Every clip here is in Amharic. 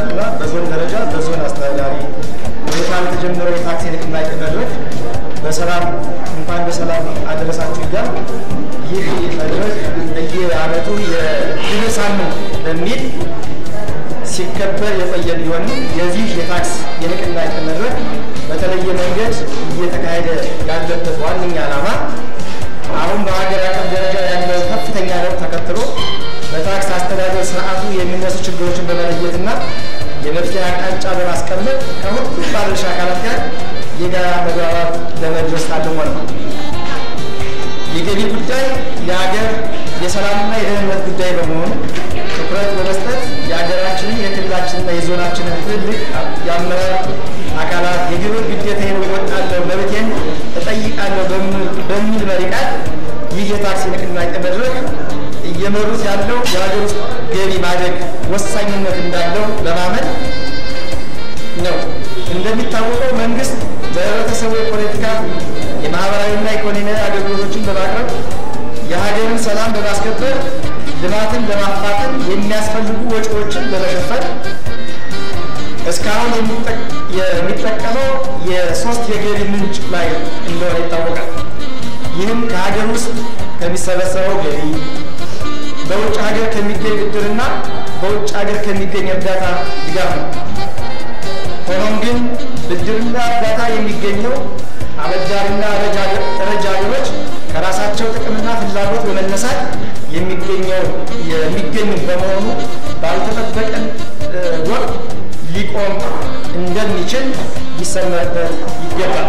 እና በዞን ደረጃ በዞን አስተዳዳሪ ሁኔታ የተጀመረው የታክሲ ንቅናቄ መድረክ በሰላም እንኳን በሰላም አደረሳችሁ እያል ይህ መድረክ በየዓመቱ የግብር ሳምንት በሚል ሲከበር የቆየ ቢሆንም የዚህ የታክስ የንቅናቄ መድረክ በተለየ መንገድ እየተካሄደ ያለበት ዋነኛ ዓላማ አሁን በሀገር አቀፍ ደረጃ ያለው ከፍተኛ ለውጥ ተከትሎ በታክስ አስተዳደር ስርዓቱ የሚነሱ ችግሮችን በመለየትና የመፍትሄ አቅጣጫ በማስቀመጥ ከሁሉም ባለድርሻ አካላት ጋር የጋራ መግባባት ለመድረስ ታልሞ ነው። የገቢ ጉዳይ የሀገር የሰላምና የደህንነት ጉዳይ በመሆኑ ትኩረት በመስጠት የሀገራችንን የክልላችንና የዞናችንን ትልቅ የአመራር አካላት የግብር ግዴታዬን እወጣለሁ፣ መብቴን እጠይቃለሁ በሚል መሪ ቃል ይህ የታክሲ ንቅናቄ መድረክ እየመሩት ያለው የሀገር ውስጥ ገቢ ማደግ ወሳኝነት እንዳለው በማመን ነው። እንደሚታወቀው መንግስት በህብረተሰቡ የፖለቲካ የማህበራዊና ኢኮኖሚያዊ አገልግሎቶችን በማቅረብ የሀገርን ሰላም በማስከበር ልማትን ለማፋጠን የሚያስፈልጉ ወጪዎችን በመሸፈን እስካሁን የሚጠቀመው የሶስት የገቢ ምንጭ ላይ እንደሆነ ይታወቃል። ይህም ከሀገር ውስጥ ከሚሰበሰበው ገቢ፣ በውጭ ሀገር ከሚገኝ ብድርና በውጭ ሀገር ከሚገኝ እርዳታ ድጋፍ ነው። ሆኖም ግን ብድርና እርዳታ የሚገኘው አበዳሪና ረጅ ሀገሮች ከራሳቸው ጥቅምና ፍላጎት በመነሳት የሚገኘው የሚገኝ በመሆኑ ባልተጠበቀን ወቅት ሊቆም እንደሚችል ሊሰመርበት ይገባል።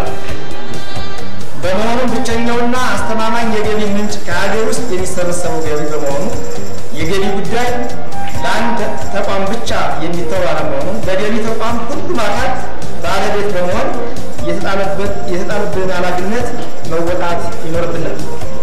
በመሆኑም ብቸኛውና አስተማማኝ የገቢ ምንጭ ከሀገር ውስጥ የሚሰበሰበው ገቢ በመሆኑ የገቢ ጉዳይ ለአንድ ተቋም ብቻ የሚተው አለመሆኑን በገቢ ተቋም ሁሉም አካል ባለቤት በመሆን የተጣለብን ኃላፊነት መወጣት ይኖርብናል።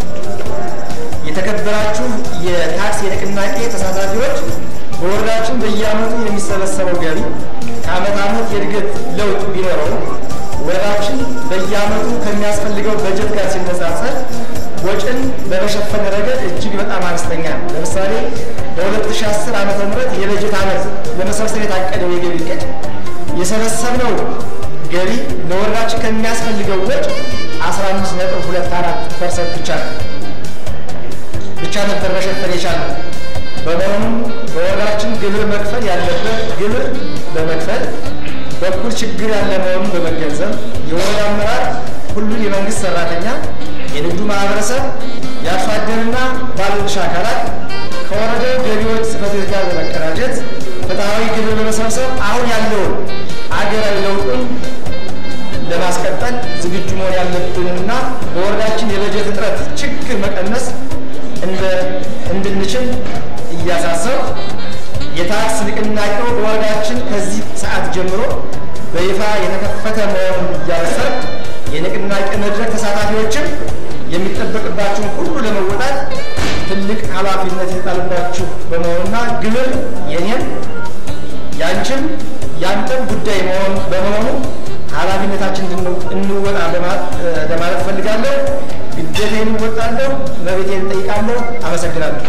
የተከበራችሁ የታክስ የንቅናቄ ተሳታፊዎች በወረዳችን በየዓመቱ የሚሰበሰበው ገቢ ከዓመት ዓመት የእድገት ለውጥ ቢኖረው ወረዳችን በየዓመቱ ከሚያስፈልገው በጀት ጋር ሲነጻጸር ወጪን በመሸፈን ረገድ እጅግ በጣም አነስተኛ ነው። ለምሳሌ በ2010 ዓ ም የበጀት ዓመት ለመሰብሰብ የታቀደው የገቢ እቅድ የሰበሰብነው ገቢ ለወረዳችን ከሚያስፈልገው ወጪ 15.24 ፐርሰንት ብቻ ነው ብቻ ነበር መሸፈን የቻለው። በመሆኑም በወረዳችን ግብር መክፈል ያለበት ግብር በመክፈል በኩል ችግር ያለ መሆኑን በመገንዘብ የወረዳ አመራር ሁሉን የመንግስት ሰራተኛ፣ የንግዱ ማህበረሰብ፣ የአርሶ አደርና ባለድርሻ አካላት ከወረዳው ገቢዎች ጽሕፈት ቤት ጋር በመቀናጀት ፍትሐዊ ግብር በመሰብሰብ አሁን ያለውን አገራዊ ለውጡን ለማስቀጠል ዝግጁ መሆን ያለብንና በወረዳችን የበጀት እጥረት ችግር መቀነስ እንድንችል እያሳሰብ የታክስ ንቅናቄው በወረዳችን ከዚህ ሰዓት ጀምሮ በይፋ የተከፈተ መሆኑን እያበሰር የንቅናቄ መድረክ ተሳታፊዎችም የሚጠበቅባችሁን ሁሉ ለመወጣት ትልቅ ኃላፊነት የተጣለባችሁ በመሆኑና ግብር የኔም ያንቺም ያንተም ጉዳይ መሆን በመሆኑ ኃላፊነታችን እንወጣ ለማለት ፈልጋለሁ። ግዴታዬን እወጣለሁ፣ መብቴን እጠይቃለሁ። አመሰግናለሁ።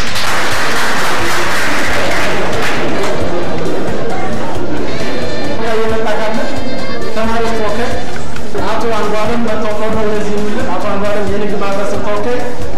የመጣቃለ ተማሪዎች ተወካይ አቶ አንዷለም መታወቀው ነው። ለዚህ የሚል አቶ አንዷለም የንግድ ማህበረሰብ ተወካይ